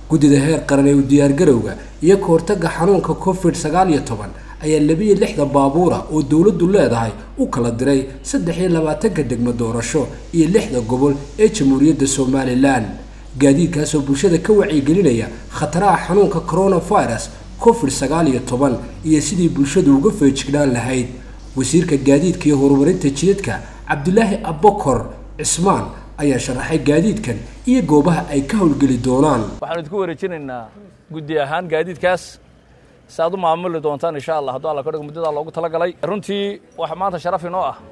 guddida heer qaran ee u diyaargarowga iyo ka hortagga xanuunka covid sagaal iyo toban ayaa labiyo lixda baabuura oo dowladdu leedahay u kala diray saddex iyo labaatanka degmo doorasho iyo lixda gobol ee jamhuuriyadda somalilan gaadiidkaasoo bulshada ka wacyigelinaya khataraha xanuunka coronavirus covid sagaal iyo toban iyo sidii bulshadu uga feejignaan lahayd wasiirka gaadiidka iyo horumarinta jidadka cabdulaahi abokor cismaan ayaa sharaxay gaadiidkan iyo goobaha ay ka howlgeli doonaan waxaanu idinku wareejinaynaa guddi ahaan gaadiidkaas si aad u maamuli doontaan insha allah hadduu alla ka dhigo muddadaa loogu talagalay runtii waxaa maanta sharaf inoo ah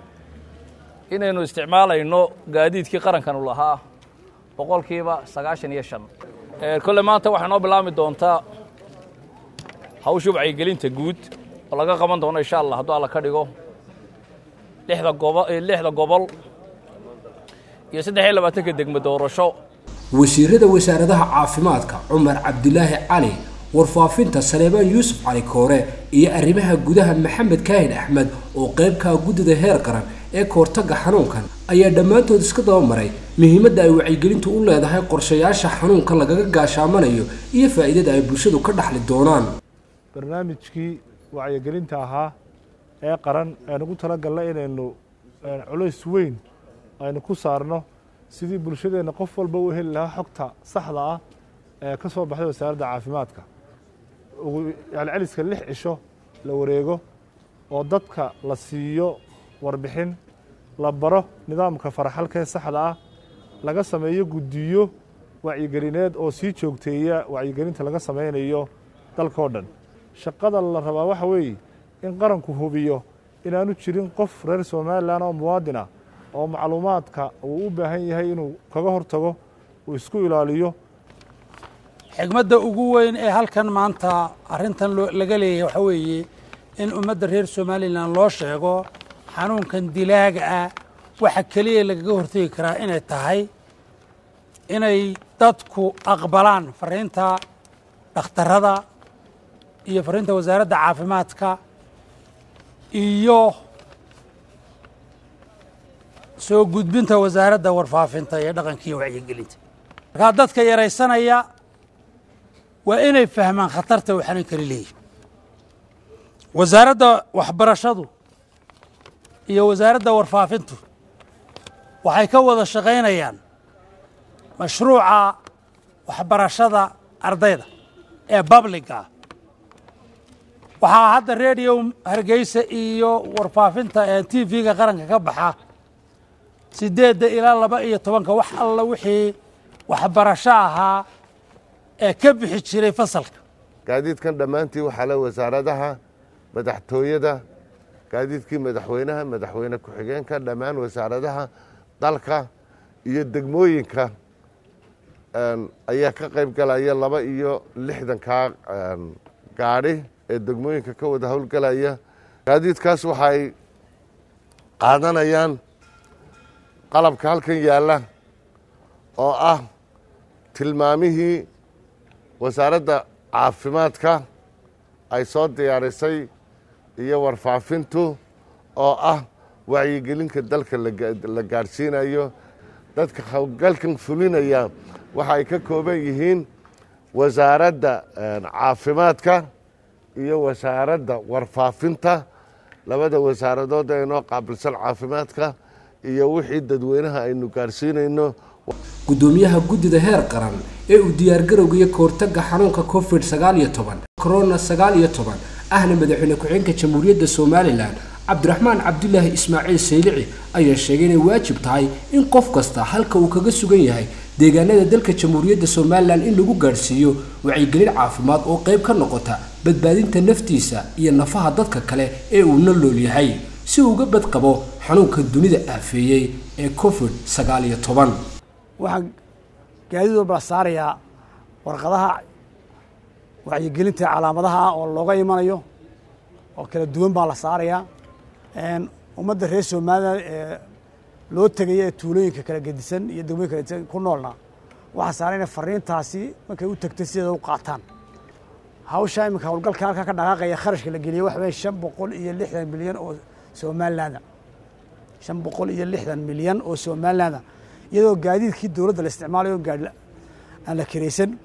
inaynu isticmaalayno gaadiidkii qarankanu lahaa boqolkiiba sagaashan iyo shan kolle maanta waxay noo bilaabmi doontaa hawsha wacyigelinta guud oo laga qaban doono insha allah hadduu alla ka dhigo lixda gobo lixda gobol iyo saddex iyo labaatanka degmo doorasho wasiirada wasaaradaha caafimaadka cumar cabdilaahi cali warfaafinta saleebaan yuusuf cali koore iyo arrimaha gudaha maxamed kaahin axmed oo qaybkaa guddida heer qaran ee kahortagga xanuunkan ayaa dhammaantood iska dabamaray muhiimadda ay wacyigelintu u leedahay qorshayaasha xanuunka lagaga gaashaamanayo iyo faa'iidada ay bulshadu ka dhaxli doonaan barnaamijkii wacyigelinta ahaa ee qaran ee nagu talagalna inaynu culays weyn aynu ku saarno sidii bulshadeenna qof walba u heli lahaa xogta saxda ah ee ka soo baxday wasaaradda caafimaadka celceliska lix cisho la wareego oo dadka la siiyo warbixin la baro nidaamka faraxalka ee saxda ah laga sameeyo guddiyo wacyigelineed oo sii joogteeya wacyigelinta laga samaynayo dalkao dhan shaqada la rabaa waxa weeye in qaranku hubiyo inaanu jirin qof reer somalilan oo muwaadin ah oo macluumaadka uu u baahan yahay inuu kaga hortago uu isku ilaaliyo xigmadda ugu weyn ee halkan maanta arrintan laga leeyahay waxaa weeye in ummadda reer somalilan loo sheego xanuunkan dilaaga ah waxa keliya lagaga hortegi karaa inay tahay inay dadku aqbalaan fariinta dhakhtarada iyo fariinta wasaaradda caafimaadka iyo soo gudbinta wasaaradda warfaafinta iyo dhaqanka iyo wacyigelinta markaa dadka yaraysanaya waa inay fahmaan khatarta uu xanuunkani leeyahy wasaaradda waxbarashadu iyo wasaaradda warfaafintu waxay ka wada shaqaynayaan mashruuca waxbarashada ardayda ee babliga ah waxaa hadda rediyo hargeysa iyo warfaafinta ee t v-ga qaranka ka baxa sideedda ilaa laba iyo tobanka wax alla wixii waxbarasho ahaa ee ka bixi jiray fasalka gaadiidkan dhammaantii waxaa le wasaaradaha madaxtooyada gaadiidkii madaxweynaha madaxweyne ku-xigeenka dhammaan wasaaradaha dalka iyo degmooyinka ayaa ka qayb galaya laba iyo lixdankaa gaadhi ee degmooyinka ka wada howlgalaya gaadiidkaas waxay qaadanayaan qalabka halkan yaalla oo ah tilmaamihii wasaaradda caafimaadka ay soo diyaarisay iyo warfaafintu oo ah wacyigelinka dalka la gaadhsiinayo dadka howlgalkan fulinaya waxa ay ka kooban yihiin wasaaradda caafimaadka iyo wasaaradda warfaafinta labada wasaaradood ee inoo qaabilsan caafimaadka iyo wixii dadweynaha aynu gaadhsiinayno guddoomiyaha guddida heer qaran ee uu diyaargarowga iyo kahortagga xanuunka covid sagaal iyo toban corona sagaal iyo toban ahna madaxweyne ku-xigeenka jamhuuriyadda somalilan cabdiraxmaan cabdulaahi ismaaciil saylici ayaa sheegay inay waajib tahay in qof kasta halka uu kaga sugan yahay deegaanada dalka jamhuuriyadda somalilan in lagu gaadhsiiyo wacyigelin caafimaad oo qayb ka noqota badbaadinta naftiisa iyo nafaha dadka kale ee uu na lool yahay si uu uga badqabo xanuunka dunida aafeeyey ee covid sagaal iyo toban waxaan gaadiid walba la saarayaa warqadaha wacyigelinta calaamadaha ah oo looga imanayo oo kala duwan baa la saarayaa ummadda reer somalilan ee loo tegaya ee tuulooyinka kala gedisan iyo degmooyin kala gedisan ku noolna waxaa saaran inay fariintaasi markay u tagtay sideeda u qaataan hawsha iminka howlgalka halkaa ka dhaqaaqaya kharashka la geliyey waxa weye shan boqol iyo lixdan milyan oo somalilanda shan boqol iyo lixdan milyan oo somalilanda iyadoo gaadiidkii dowladda la isticmaalayo gaadhi aan la kiraysan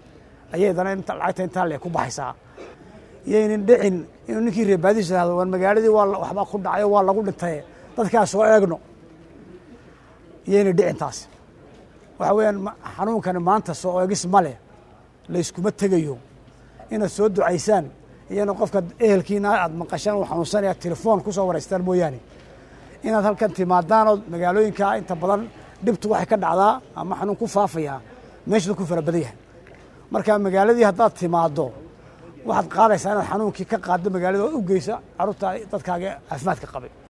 ayaydana inta lacagta intaa le ku baxaysaa iyaynan dhicin inuu ninkii reebaadiis ihahdo waan magaaladii waa waxbaa ku dhacayo waa lagu dhintay dadkaa soo eegno iyayna dhicin taas waxa weeyaan xanuunkani maanta soo eegis ma leh layskuma tegayo inaad soo ducaysaan iyana qofka ehelkiina aad maqashaan uu xanuunsanaya telefoon ku soo waraystaan mooyaane inaad halkan timaadaan oo magaalooyinka inta badan dhibtu waxay ka dhacdaa ama xanuun ku faafayaa meeshadu ku fara badan yahay marka magaaladii haddaad timaaddo waxaad qaadaysaa inaad xanuunkii ka qaaddo magaalada oo u geysa carruurta dadkaaga caafimaadka qabay